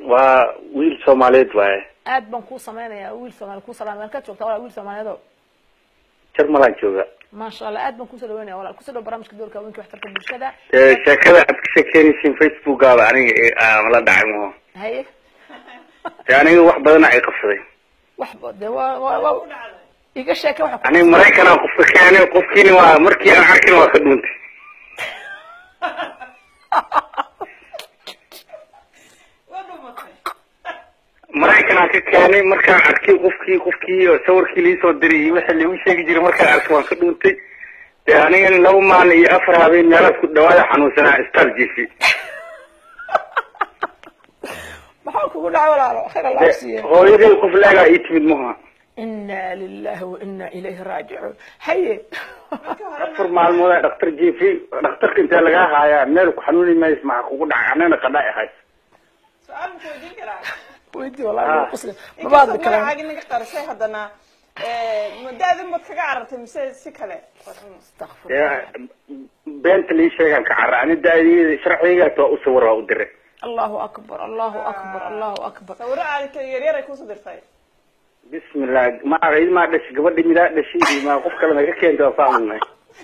waa wiil soomaaliyeed waaye aad baan kuu sameynaya wiil soomaali kuu salaam meel ka joogta walaal wiil soomaaliyeed oo jarmalaan jooga maasha allah aad baan kusoo dhaweynaya walaal kusoo dhaw barnaamijka doorka haweenka waxtarka bulshada dee sheekada aad ka sheekeynaysiin facebookaaba aniga aan la dhacay maho haye dee aniga wax badana ay qabsaday wax ba de waa waa waa iga sheeke waxa ku aniga maraykanaa qofka keenay qofkiina waa markii aan arkin waa ka dhuuntay maraykanaa ka keenay markaan arkay qofkii qofkii sawirkii liisoo diray iyo wixii lagu sheegi jiray markaan arkay waan ka dhuuntay dee anigan laba maalin iyo afar habeen meelaas ku dhawaada xanuunsanaa istal jifi maxaa kugu dhacay walaalo khayr allah dee siiye hooyaday qof leegaa ii timid maha ina lilahi wa ina ilayhi raajicuun haye afar maalmood dhaktar jifi dhakhtarka intee lagaa haayaa meel ku xanuuni maysa maxaa kugu dhacay anana qadhaa ahays su-aal ma ku weydiin karaa weydii wallahi Ah. waa qosle mabaadli inkastoo kalaan magacaagi naga qarisay haddana muddaadin baad kaga carartay mise si kale Astaghfir. dee beenta lii sheegaan ka cara ani daadiyada sharcigaas waa u sawir waa u diray allahu akbar allahu akbar allahu akbar sawiro aad yaryar ay kusoo dirtay bismillah ma maa dhashay gabadhi midaa dhashay iyo ma qof kale naga keenta waa fahmnay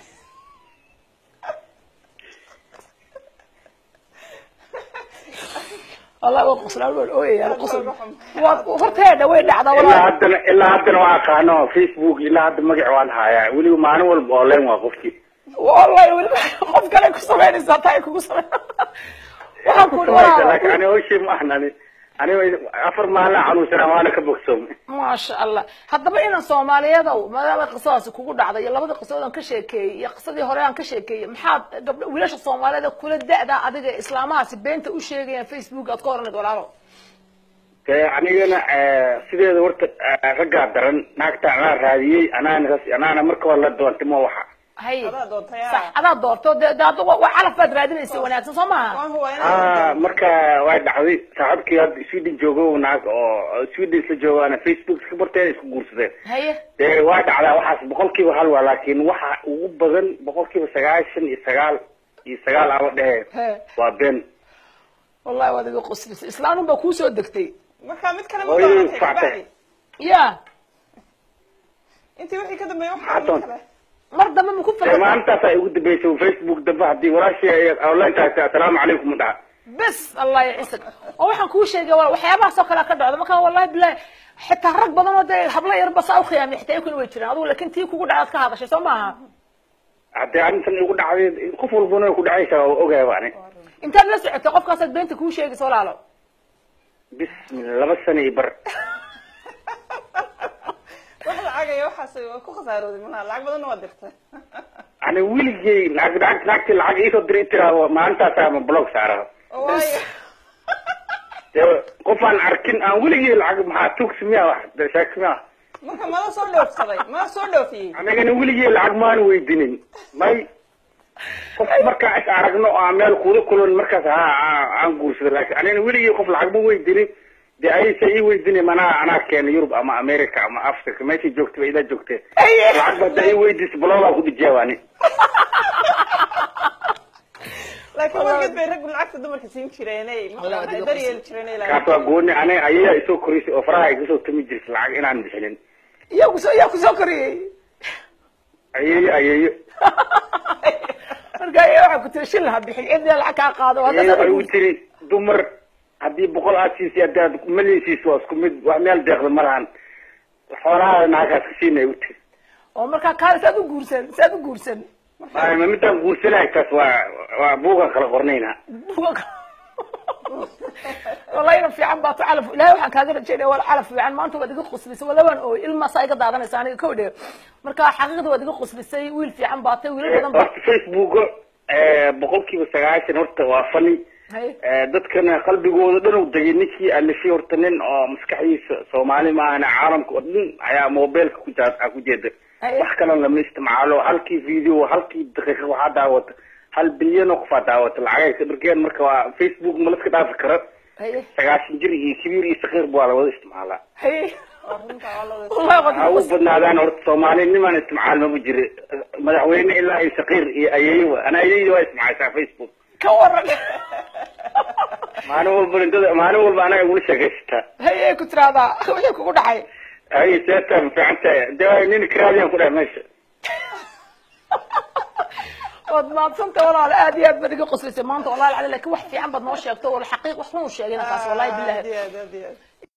wallahi waa qoslaan waan ooyaya qosl waa horteeda way dhacdaa ilaa wallahi haddana ilaa haddana waa aqaano facebook ilaa hadda magac waan hayaa weliba maalin walba online waa qofkii wallahi weliba qof kale ku samaynaysaa taa ay kugu samayn waxaan ku laakiin walaalo ani hawshii ma ahna ani aniga afar maalin xanuunsanaa waana ka bogsoomay maasha allah haddaba inan soomaaliyadow maadaama qisadaasi kugu dhacday iyo labada qisadood aan ka sheekeeyey iyo qisadii hore aan ka sheekeeyey maxaad gabdho wiilasha soomaaliyeed ee kula da-da adiga islaamahaasi beenta u sheegayaan facebook aad ka horanayd walaalo dee anigana sideeda horta eh, raggaa daran naagta anaa raadiyey anaana anaana marka hore la doontay ma waxa hay adaa doontay sax adaa doorto de de hadda wa wa calaf baad raadinaysa wanaagsan soo maaha waan huwa ah inaad marka way dhacday saaxiibkii hadda sweden joogo naag oo sweden isla joogo ana facebook iska barteen isku guursadeen haye dee waa dhacdaa waxaas boqolkiiba hal waa laakiin waxa ugu badan boqolkiiba sagaashan iyo sagaal iyo sagaal aba dhehe he waa been wallahi waad iga qoslisay islaanun baa kuusoo degtay marka mid kale ma Hooyadii doonatay factay. kabacdi ya intii wixii ka dambeeyay Maxaa waxaa mid doonta? kale mar dambe ma ku dee fikirta maalintaasaa igu dambeysay facebook dambe haddii walaashii online taagtay assalaamu calaykum dhaha bes allah yacisag oo waxaan kuu sheegay wal waxyaabahaas oo kale ka dhacdo marka wallahi bilahi xitaa rag badan oo dee habla yarba saa u khiyaamay xitaa ikuna way jiraan adigu laakin tii kugu dhacdaad ka hadashay soo maaha haddii arrintan igu dhacday qof walbana way ku dhacaysaa waa ogaaba ani intaad la socotay qofkaasaad beenta kuu sheegaysa walaalo bismillah laba sano iyo bar wax lacagaya waxaas waa ku khasaarooday malaha lacag badanna waa dirtay ani weligay naag naag naagtii lacag iisoo diray tiraado maalintaasaa ma blog saara oo waayo dee qof aan arkin aan weligay lacag maxaa tugs miya wax dee sheek miya marka mada soo dhoofsaday mada soo dhoofiyey anigana weligay lacag maan weydinin may qof markaa is aragno oo aan meel kuula kulan markaas ha aan guursado laakiin anigana weligay qof lacag ma weydinin dee aysa ii weydinin anaa anaa keena yurub ama america ama africa meeshay joogtay ba ilaa joogtee lacag ba hadda ii weydis blogaa ku dhijiyaa ani laakiin wargeed bay raggu lacagta dumarka siin jireenay Wallahi, marka adiga dar yeeli jireenay kaas waa gooni ani ayayaa isoo korisay oo faraha iga soo tumi jirtay lacag inaan bixinin iyaa kusoo iyaa kusoo koriyey ayeeyo ayeeyo marka iya waxaa ku tiri shil ha bixin cidna lacag kaa qaado hadda ayeeyo saa waxay u tiri dumar haddii boqol aad siisay haddii aad malin siiso waa isku mid wax meel deeqda ma lahan xoolahaada naagaas ka siinay u tiri oo markaa kaale saad u guursan saad u guursan Ay, ma midaan guursanahay taas waa waa buugan kala qornayna wallahi ina fiican baato calaf ilahay waxaan kaaga rajaynaya wal calaf fiican maanta waad iga qoslisay wala waan ooy ilmaasaa iga daadanaysa aniga ka odhe marka xaqiiqda waad iga qoslisay wiil fiican baatay wiilal badan ba horta facebook boqolkiiba sagaashan horta waa fani haye dadkana qalbigooda dhan u degay ninkii alifay horta nin oo maskaxdiisa soomaali maahane caalamka oo dhan ayaa mobilka ku jaa ku jeeda Haye. wax kalena lama isticmaalo halkii video halkii daqiiqa waxaa daawata hal bilyan oo qofaa daawata lacagay ka dhargeen marka waa facebook ma laska dhaafi kara haye sagaashan jir iyo kabiir iyo sakiir baa la wada isticmaalaa haye waa runta waa la wada wallahi waad ha iga u qoslisay badnaadaan horta soomaali nimaan isticmaal maba jira madaxweyne ilaa iyo sakiir iyo ayeeyo ana ayeeyo waa isticmaashaa facebook ka waran maalin walba dad maalin walba anaga igula sheekaysataa hayay ku tiraahdaa wixii kugu dhacay hay seeta ma fiican tahay dee nin karaadiyaan ku dhahay meesha waad maadsantay walaal aad iyo aad baad iga qoslisay maanta walaal cali laakiin wax fiican baad noo sheegto wala xaqiiq wax run u sheegayna taas wallahi billahi aad iyo aad aad iyo aad